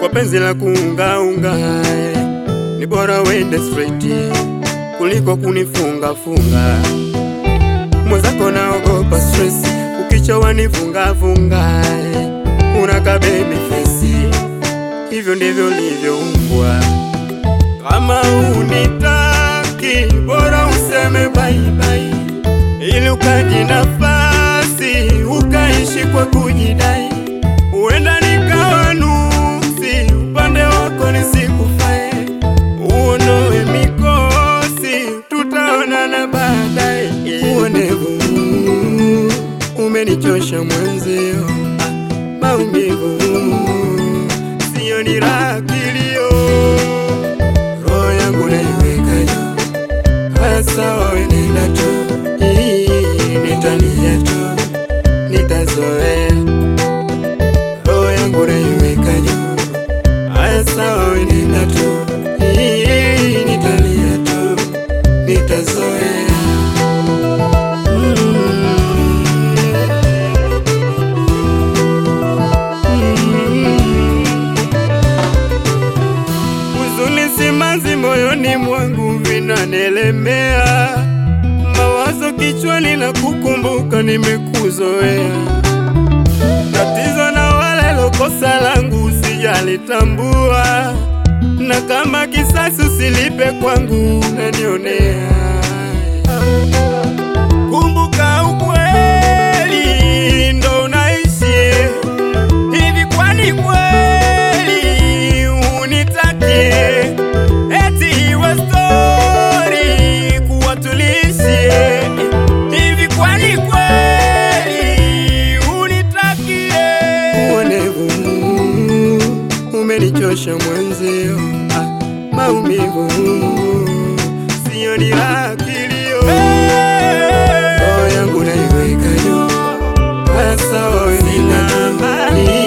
penzi la kuungaunga, ni bora wende straight kuliko kunifunga funga. Mwenzako naogopa stress, ukichowa nifunga funga, unaka baby face, hivyo ndivyo livyoumbwa. Kama unitaki, bora useme bye bye, ili ukaji nafasi ukaishi kwa kujidai. Huenda nikawa nuksi, upande wako nisikufae, uondoe mikosi, tutaonana baadaye. Uonevu umenichosha mwenzio, ah, maumivu siyo ni raha kilio, roho yangu naiweka juu. Haya sawa, we nenda tu, Hii, nitalia tu, nitazoea roho yangu naiweka juu. Haya sawa, we nenda tu, Hii, nitalia tu, nitazoea Huzuni simanzi moyoni mwangu vinanelemea, mawazo kichwani na kukumbuka nimekuzoea. Tatizo na wale lokosa langu sijalitambua, na kama kisasi usilipe kwangu unanionea. Kumbuka ukweli ndo unaishi hivi, kwani kweli unitakie eti iwe stori kuwa tulishi hivi, kwani kweli unitakie? Uonevu umenichosha mwenzio, ah, maumivu siyo ni raha kilio, roho yangu naiweka juu, haya sawa, we nenda tu.